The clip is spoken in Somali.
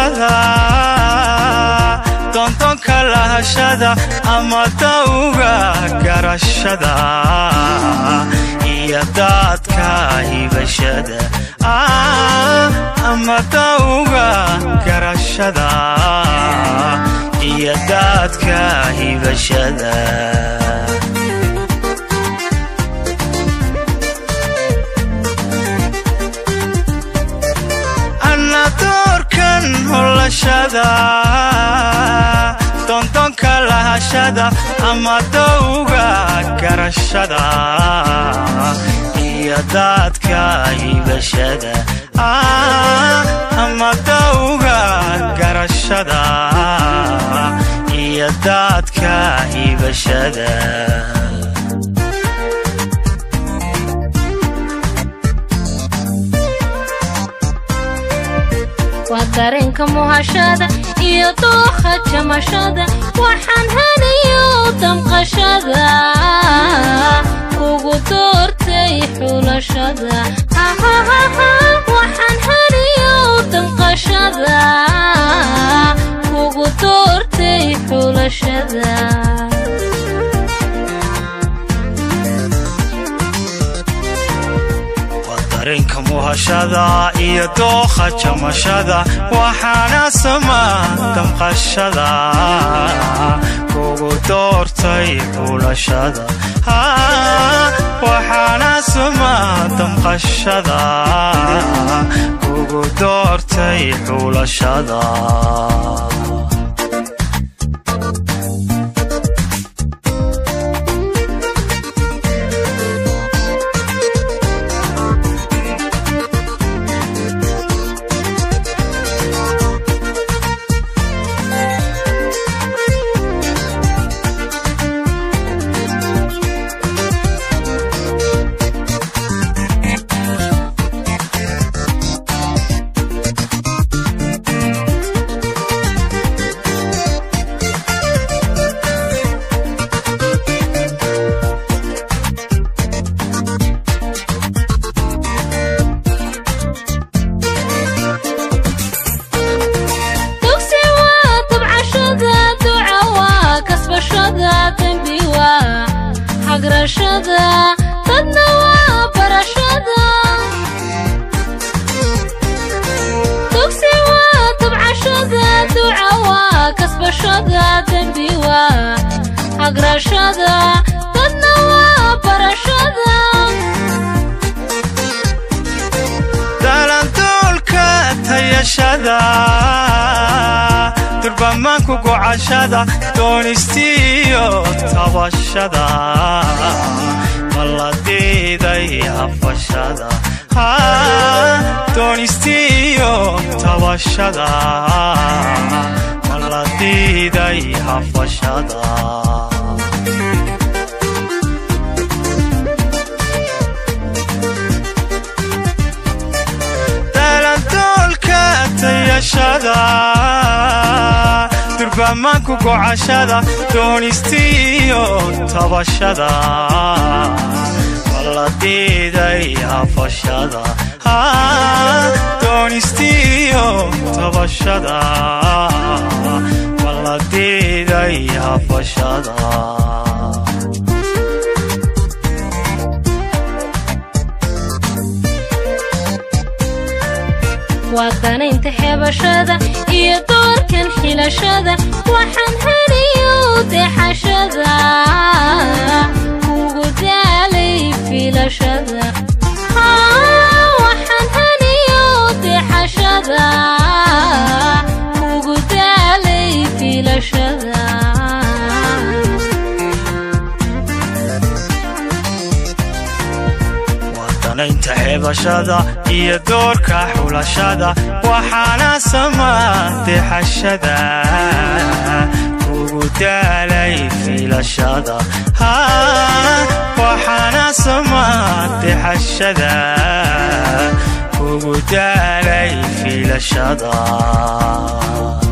doorashada doondoonka lahashada ama dawga garashada iyo daadka hibashada ama dawga garashada iyo daadka hibashada anna doorkan holashada doondoonka lahashada ama dawga garashada iyo daadka hibashada ama dawga garashada iyo daadka hibashada waa dareenka muhashada iyo dooha jamashada waxaan haniyo damqashada kugu doortay xulashada waxaan haniyo damqashada kugu doortay xulashada dareenka muhashada iyo dookha jamashada waxaana sama damqashada kugu doortay xulashada waxaana sama damqashada kugu doortay xulashada dugsi waa tabcashada duca waa kasbashada dembi waa hagrashada dadna waa barashada dugsi waa tabcashada duca waa kasbashada dembi waa hagrashada dadna waa barashada dalandoolka tayashada durbamaanku gocashada doonistiyo tabashada maladiiday hafashada doonistiyo tabashada maladiiday hafashada dalandoolka tayashada durbamaanku gocashada doonistiyo tabashada maladiiday hafashada doonistiyo tabashada maladiiday hafashada waa danaynta xeebashada iyo doorkan xilashada waxaan haniyo dexashada kugu daalay filashada waxaan haniyo dexashada kugu daalay filashada danaynta xeebashada iyo doorka xulashada waxaana sama dexashada kugu daalay filashada waxaana sama dexashada kugu daalay filashada